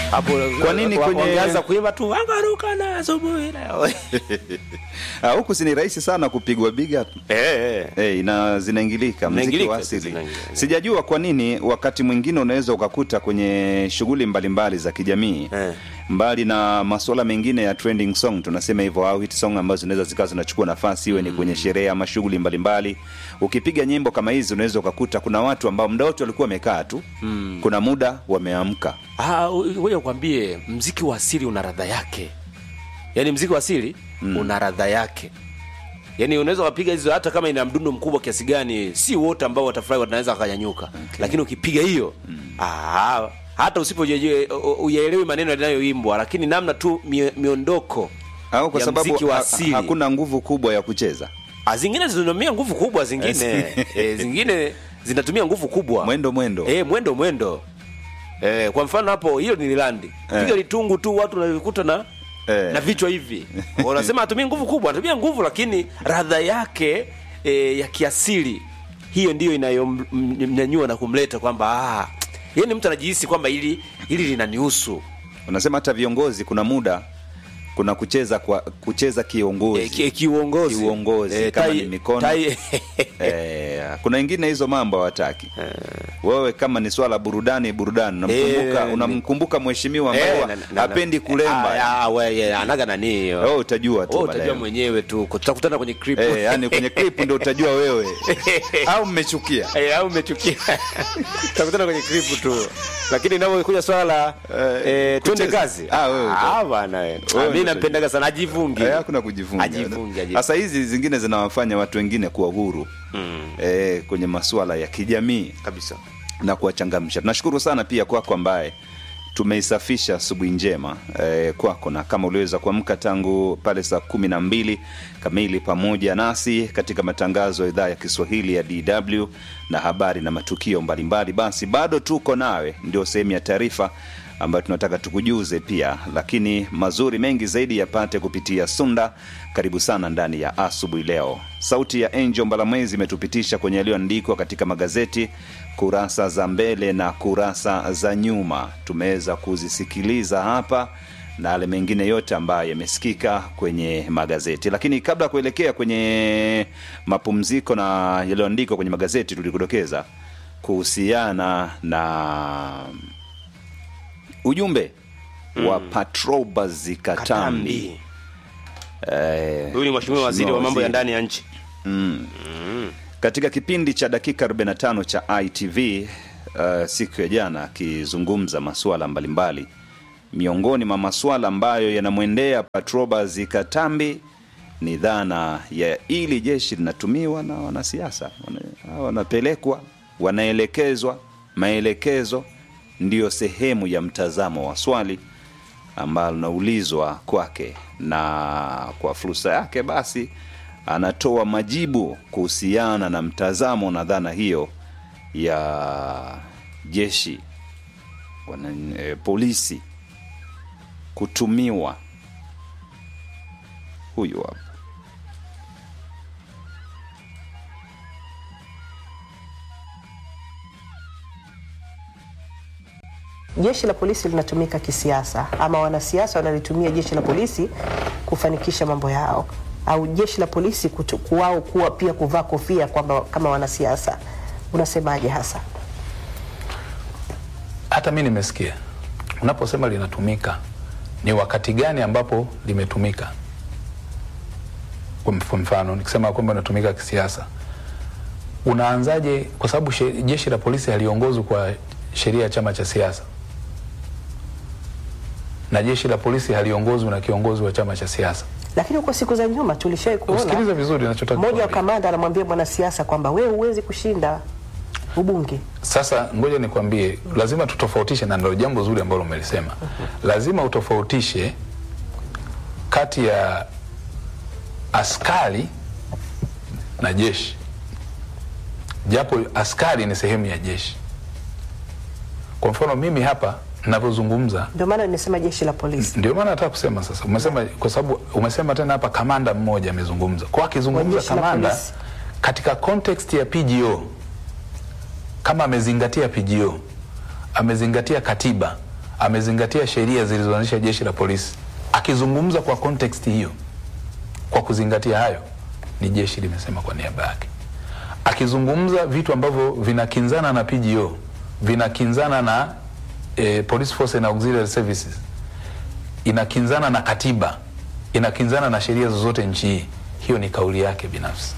hapo Kwa nini wa- kwenye- wangeanza kuimba tu angaruka na asubuhi leo Ah, huku si ni rahisi sana kupigwa biga eh eh Hey, na zinaingilika mziki Zinaingilika, wa asili. zinaingilika. Sijajua kwa nini wakati mwingine unaweza ukakuta kwenye shughuli mbalimbali za kijamii Eh. mbali na masuala mengine ya trending song tunasema hivyo au hit song ambazo zinaweza zikawa zinachukua nafasi iwe ni kwenye sherehe ama shughuli mbalimbali. Ukipiga nyimbo kama hizi unaweza ukakuta kuna watu ambao muda wote walikuwa wamekaa tu kuna muda wameamka. Ah, ngoja nikwambie mziki wa asili una radha yake. Yaani mziki wa asili una radha yake. Yaani unaweza kupiga hizo hata kama ina mdundo mkubwa kiasi gani, si wote ambao watafurahi wanaweza wakanyanyuka. Lakini ukipiga hiyo, ah, hata usipoyaelewi maneno yanayoimbwa, lakini namna tu mie- miondoko Au kwa ya sababu mziki wa ha- asili. hakuna nguvu kubwa ya kucheza. Ah, zingine zinatumia nguvu kubwa zingine e, zingine zinatumia nguvu kubwa Mwendo mwendo. e, mwendo mwendo e, kwa mfano hapo hiyo ni lilandi Eh. piga litungu tu watu wanavikuta na Eh. na vichwa hivi wanasema atumie nguvu kubwa anatumia nguvu lakini radha yake e, ya kiasili hiyo ndiyo inayomnyanyua na kumleta kwamba ah, yani mtu anajihisi kwamba hili hili linanihusu Unasema hata viongozi kuna muda kuna kucheza kwa kucheza kiongozi. e, ki, kiuongozi Kiuongozi, kama ni mikono. tai, Eh, kuna ingine hizo mambo hawataki. Wewe kama ni swala burudani burudani unamkumbuka Eh, unamkumbuka mheshimiwa Eh, ambaye na- na- na- hapendi kulemba. Ah, ah, we, yeah, anaga nani hiyo Wewe utajua tu Wewe baadaye. utajua mwenyewe tu tutakutana kwenye clip Eh, yani kwenye clip ndio utajua wewe au mmechukia. Eh, au umechukia tutakutana kwenye clip tu lakini inapokuja swala la Eh, eh, twende kucheza. kazi Ah, wewe uta- ah bwana wewe Wewe mimi uta- nampendaga sana ajivungi Eh, hakuna kujifunga. Ajifunge, ajifunge. Sasa hizi zingine zinawafanya watu wengine kuwa huru eh, kwenye masuala ya kijamii kabisa na kuwachangamsha. Tunashukuru sana pia kwako ambaye tumeisafisha asubuhi njema eh, kwako, na kama uliweza kuamka tangu pale saa kumi na mbili kamili pamoja nasi katika matangazo ya idhaa ya Kiswahili ya DW na habari na matukio mbalimbali, basi bado tuko nawe, ndio sehemu ya taarifa ambayo tunataka tukujuze pia, lakini mazuri mengi zaidi yapate kupitia Sunda. Karibu sana ndani ya asubuhi leo. Sauti ya Angel Mbalamwezi imetupitisha kwenye yaliyoandikwa katika magazeti kurasa za mbele na kurasa za nyuma. Tumeweza kuzisikiliza hapa na yale mengine yote ambayo yamesikika kwenye magazeti. Lakini kabla ya kuelekea kwenye mapumziko na yaliyoandikwa kwenye magazeti, tulikudokeza kuhusiana na ujumbe wa Patrobas Katambi. Katambi Eh, huyu ni mheshimiwa waziri wa mambo ya waziri. ndani ya nchi katika kipindi cha dakika 45 cha ITV uh, siku ya jana akizungumza masuala mbalimbali miongoni mwa masuala ambayo yanamwendea Patrobas Katambi ni dhana ya ili jeshi linatumiwa na wanasiasa Wana- wanapelekwa wanaelekezwa maelekezo ndiyo sehemu ya mtazamo wa swali ambalo linaulizwa kwake na kwa fursa yake basi anatoa majibu kuhusiana na mtazamo na dhana hiyo ya jeshi wana, e, polisi kutumiwa huyu hapa Jeshi la polisi linatumika kisiasa ama wanasiasa wanalitumia jeshi la polisi kufanikisha mambo yao, au jeshi la polisi kutu- kuwao kuwa pia kuvaa kofia kwamba kama wanasiasa. Unasemaje hasa? hata mi nimesikia unaposema linatumika ni wakati gani ambapo limetumika kwa mf- mfano nikisema kwamba linatumika kisiasa unaanzaje kwa sababu she- jeshi la polisi haliongozwi kwa sheria ya chama cha siasa na jeshi la polisi haliongozwi na kiongozi wa chama cha siasa Lakini kwa siku za nyuma tulishawahi usikilize kuona vizuri nachotaka mmoja wa kukwambia. kamanda anamwambia mwanasiasa kwamba wewe huwezi kushinda ubunge. Sasa ngoja nikwambie, lazima tutofautishe, na ndio jambo zuri ambalo umelisema. Lazima utofautishe kati ya askari na jeshi, japo askari ni sehemu ya jeshi. Kwa mfano mimi hapa ninavyozungumza, Ndio maana nimesema jeshi la polisi. ndio maana nataka kusema sasa, umesema kwa sababu umesema tena hapa kamanda mmoja amezungumza, kwa Wa akizungumza jeshi la kamanda polisi. katika context ya PGO kama amezingatia PGO, amezingatia katiba, amezingatia sheria zilizoanzisha jeshi la polisi. Akizungumza kwa context hiyo, kwa kuzingatia hayo, ni jeshi limesema kwa niaba yake. Akizungumza vitu ambavyo vinakinzana na PGO, vinakinzana na eh, Police Force and Auxiliary Services, inakinzana na katiba, inakinzana na sheria zozote nchi hii, hiyo ni kauli yake binafsi.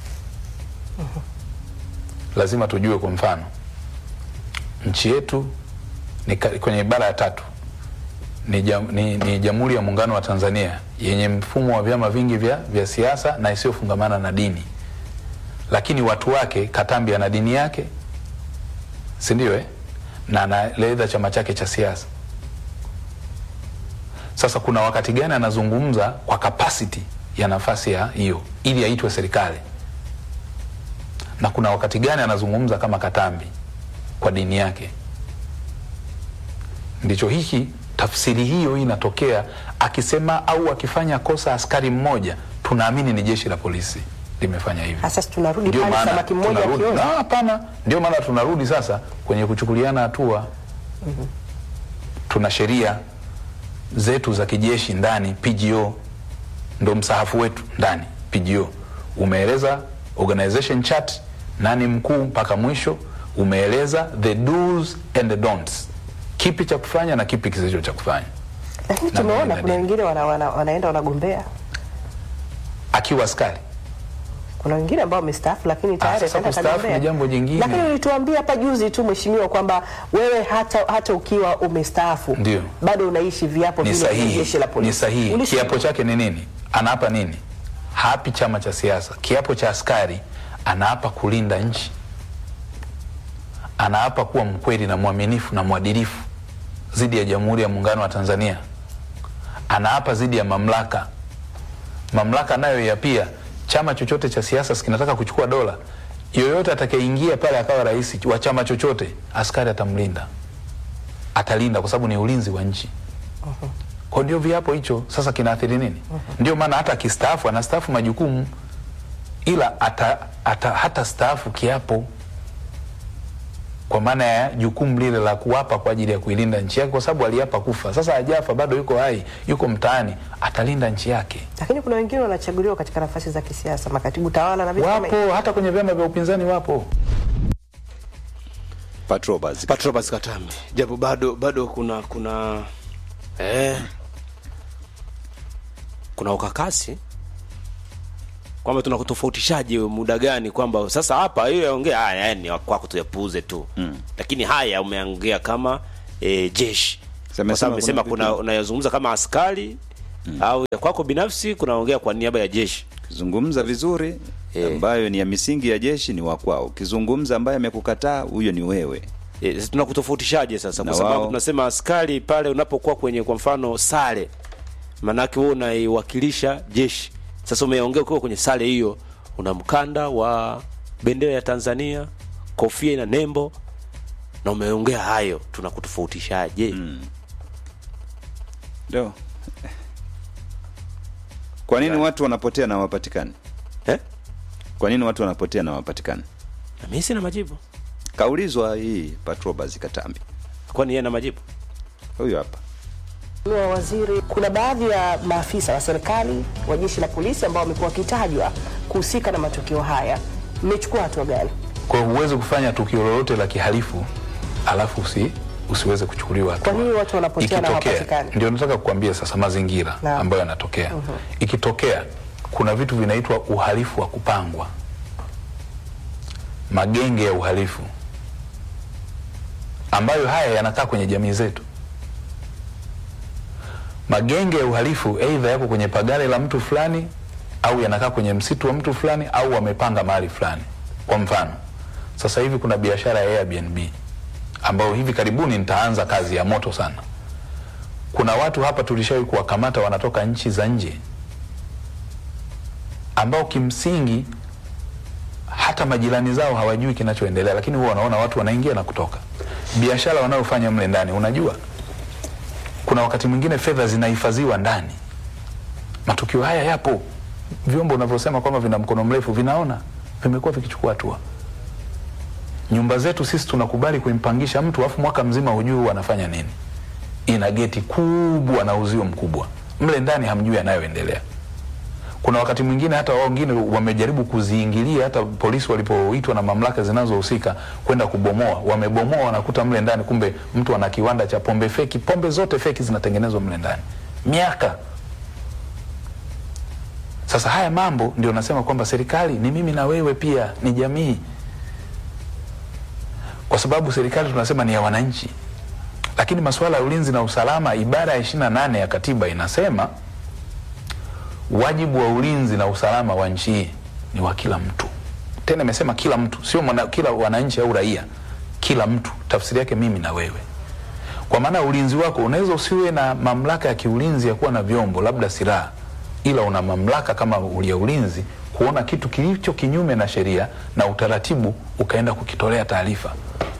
Lazima tujue, kwa mfano, nchi yetu ni ka- kwenye ibara ya tatu ni, jam, ni, ni Jamhuri ya Muungano wa Tanzania yenye mfumo wa vyama vingi vya, vya siasa na isiyofungamana na dini, lakini watu wake, Katambi ana dini yake, si ndio? Eh, na analedha chama chake cha siasa. Sasa kuna wakati gani anazungumza kwa capacity ya nafasi ya hiyo ili aitwe serikali, na kuna wakati gani anazungumza kama Katambi kwa dini yake ndicho hiki tafsiri hiyo inatokea akisema au akifanya kosa askari mmoja tunaamini ni jeshi la polisi limefanya hivi Sasa tunarudi Ndio pale maana samaki mmoja tunarudi- akioza. Ah, hapana ndio maana tunarudi sasa kwenye kuchukuliana hatua tuna sheria zetu za kijeshi ndani pgo ndo msahafu wetu ndani pgo umeeleza organization chart nani mkuu mpaka mwisho umeeleza the do's and the don'ts kipi cha kufanya na kipi kisicho cha kufanya Lakini Na tumeona dini, kuna na dini. wengine wana, wana, wanaenda wanagombea, akiwa askari kuna wengine ambao wamestaafu lakini tayari sasa akaenda kustaafu kagombea. ni jambo jingine. Lakini ulituambia hapa juzi tu mheshimiwa kwamba wewe hata, hata ukiwa umestaafu Ndio. bado unaishi viapo ni vile vya sahihi, jeshi la polisi. ni sahihi. Ulishi- Kiapo chake ni nini? Anaapa nini? Haapi chama cha siasa. Kiapo cha askari anaapa kulinda nchi, anaapa kuwa mkweli na mwaminifu na mwadilifu dhidi ya Jamhuri ya Muungano wa Tanzania, anaapa dhidi ya mamlaka. Mamlaka nayo ya pia, chama chochote cha siasa kinataka kuchukua dola, yoyote atakayeingia pale akawa rais wa chama chochote, askari atamlinda, atalinda kwa sababu ni ulinzi wa nchi kwa ndio viapo hicho sasa kinaathiri nini? Ndio maana hata akistaafu anastaafu majukumu, ila ata, ata, hata staafu kiapo, kwa maana ya jukumu lile la kuwapa kwa ajili ya kuilinda nchi yake, kwa sababu aliapa kufa. Sasa hajafa, bado yuko hai, yuko mtaani, atalinda nchi yake. Lakini kuna wengine wanachaguliwa katika nafasi za kisiasa, makatibu tawala na vitu kama hivyo. Wapo hata kwenye vyama vya upinzani wapo. Patrobas. Patrobas Katambi, japo bado bado kuna kuna eh, kuna ukakasi kwamba tunakutofautishaje muda gani, kwamba sasa hapa hiyo yaongea haya haya ni kwako tuyapuuze tu mm. Lakini haya umeongea kama eh, jeshi Sema- kwa sababu sema umesema kuna kuna vitu- unayozungumza kama askari mm. au ya kwako binafsi kunaongea kwa niaba ya jeshi Kizungumza vizuri Eh. ambayo ni ya misingi ya jeshi ni wa kwao. Kizungumza ambaye amekukataa huyo ni wewe. E, sasa tunakutofautishaje sasa? Na Kwa sababu wao- tunasema askari pale unapokuwa kwenye kwa mfano sare, maanake wewe unaiwakilisha jeshi. Sasa umeongea ukiwa kwenye sare hiyo, una mkanda wa bendera ya Tanzania, kofia ina nembo na umeongea hayo, tunakutofautishaje? Ndio. Kwa nini watu wanapotea na hawapatikani? Eh? Kwa nini watu wanapotea na hawapatikani? Na mimi sina majibu. Kaulizwa hii Patrobas Katambi. Kwani yeye ana majibu? Huyu hapa. Mheshimiwa Waziri, kuna baadhi ya maafisa wa serikali wa jeshi la polisi ambao wamekuwa wakitajwa kuhusika na matukio haya, mmechukua hatua gani? Kwa hiyo huwezi kufanya tukio lolote la kihalifu alafu usi, usiweze kuchukuliwa hatua. Kwa nini watu wanapotea na Ikitokea, hawapatikani? Ndio nataka kukuambia sasa mazingira Naam. ambayo yanatokea. Ikitokea kuna vitu vinaitwa uhalifu wa kupangwa, magenge ya uhalifu ambayo haya yanakaa kwenye jamii zetu. Magenge ya uhalifu aidha yako kwenye pagare la mtu fulani au yanakaa kwenye msitu wa mtu fulani au wamepanga mahali fulani. Kwa mfano, sasa hivi kuna biashara ya Airbnb ambayo hivi karibuni nitaanza kazi ya moto sana. Kuna watu hapa tulishawahi kuwakamata wanatoka nchi za nje ambao kimsingi hata majirani zao hawajui kinachoendelea, lakini huwa wanaona watu wanaingia na kutoka. Biashara wanayofanya mle ndani, unajua kuna wakati mwingine fedha zinahifadhiwa ndani. Matukio haya yapo, vyombo unavyosema kwamba vina mkono mrefu vinaona, vimekuwa vikichukua hatua. Nyumba zetu sisi tunakubali kuimpangisha mtu afu mwaka mzima hujui huwa anafanya nini. lina geti kubwa na uzio mkubwa, mle ndani hamjui yanayoendelea. Kuna wakati mwingine hata wao wengine wamejaribu kuziingilia, hata polisi walipoitwa na mamlaka zinazohusika kwenda kubomoa, wamebomoa, wanakuta mle ndani, kumbe mtu ana kiwanda cha pombe feki. Pombe zote feki zinatengenezwa mle ndani miaka sasa haya mambo ndio nasema kwamba serikali ni mimi na wewe pia ni jamii, kwa sababu serikali tunasema ni ya wananchi, lakini masuala ya ulinzi na usalama, ibara ya ishirini na nane ya katiba inasema wajibu wa ulinzi na usalama wa nchi hii ni wa kila mtu. Tena imesema kila mtu, sio mwana, kila wananchi au raia, kila mtu. Tafsiri yake mimi na wewe kwa maana ulinzi wako unaweza usiwe na mamlaka ya kiulinzi ya kuwa na vyombo labda silaha, ila una mamlaka kama ya ulinzi kuona kitu kilicho kinyume na sheria na utaratibu, ukaenda kukitolea taarifa.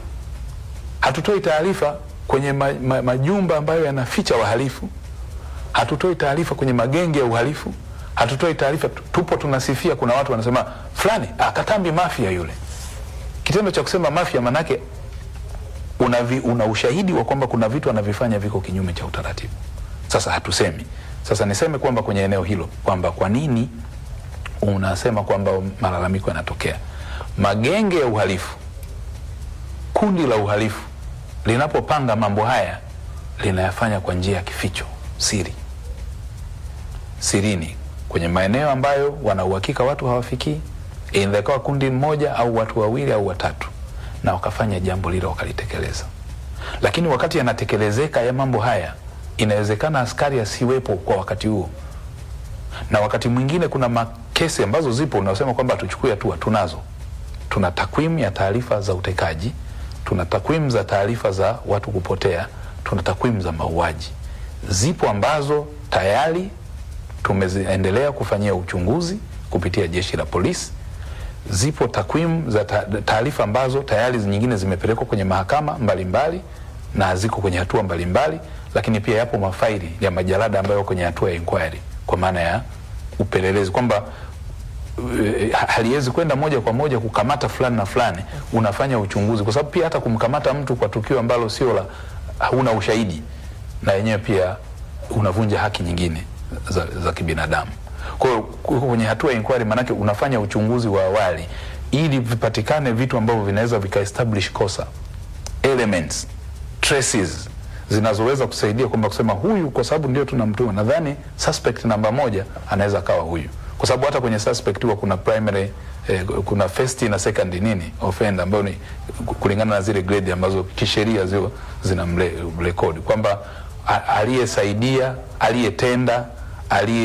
Hatutoi taarifa kwenye ma, ma, majumba ambayo yanaficha wahalifu, hatutoi taarifa kwenye magenge ya uhalifu, hatutoi taarifa. Tupo tunasifia, kuna watu wanasema fulani akatambi mafia yule. Kitendo cha kusema mafia manake una, vi, una ushahidi wa kwamba kuna vitu anavifanya viko kinyume cha utaratibu. Sasa hatusemi. Sasa niseme kwamba kwenye eneo hilo kwamba kwa nini unasema kwamba malalamiko yanatokea, magenge ya uhalifu, kundi la uhalifu linapopanga mambo haya linayafanya kwa njia ya kificho, siri, sirini, kwenye maeneo ambayo wana uhakika watu hawafikii, inaweza ikawa kundi mmoja au watu wawili au watatu na wakafanya jambo lile wakalitekeleza. Lakini wakati yanatekelezeka ya mambo haya, inawezekana askari asiwepo kwa wakati huo, na wakati mwingine kuna makesi ambazo zipo unasema kwamba tuchukue hatua. Tunazo, tuna takwimu ya taarifa za utekaji, tuna takwimu za taarifa za watu kupotea, tuna takwimu za mauaji. Zipo ambazo tayari tumeendelea kufanyia uchunguzi kupitia jeshi la polisi zipo takwimu za taarifa ambazo tayari nyingine zimepelekwa kwenye mahakama mbalimbali mbali, na ziko kwenye hatua mbalimbali mbali, lakini pia yapo mafaili ya majalada ambayo kwenye hatua ya inquiry kwa maana ya upelelezi kwamba uh, haliwezi kwenda moja kwa moja kukamata fulani na fulani, unafanya uchunguzi, kwa sababu pia hata kumkamata mtu kwa tukio ambalo sio la, hauna ushahidi, na yenyewe pia unavunja haki nyingine za, za kibinadamu. Kwa hiyo kwenye hatua ya inquiry, maanake unafanya uchunguzi wa awali ili vipatikane vitu ambavyo vinaweza vikaestablish kosa, elements traces zinazoweza kusaidia kwamba kusema huyu, kwa sababu ndio tunamtuma, nadhani suspect namba moja anaweza akawa huyu, kwa sababu hata kwenye suspect huwa kuna primary eh, kuna first na second nini offender ambayo ni kulingana na zile grade ambazo kisheria zio zina mrekodi kwamba aliyesaidia, aliyetenda, aliye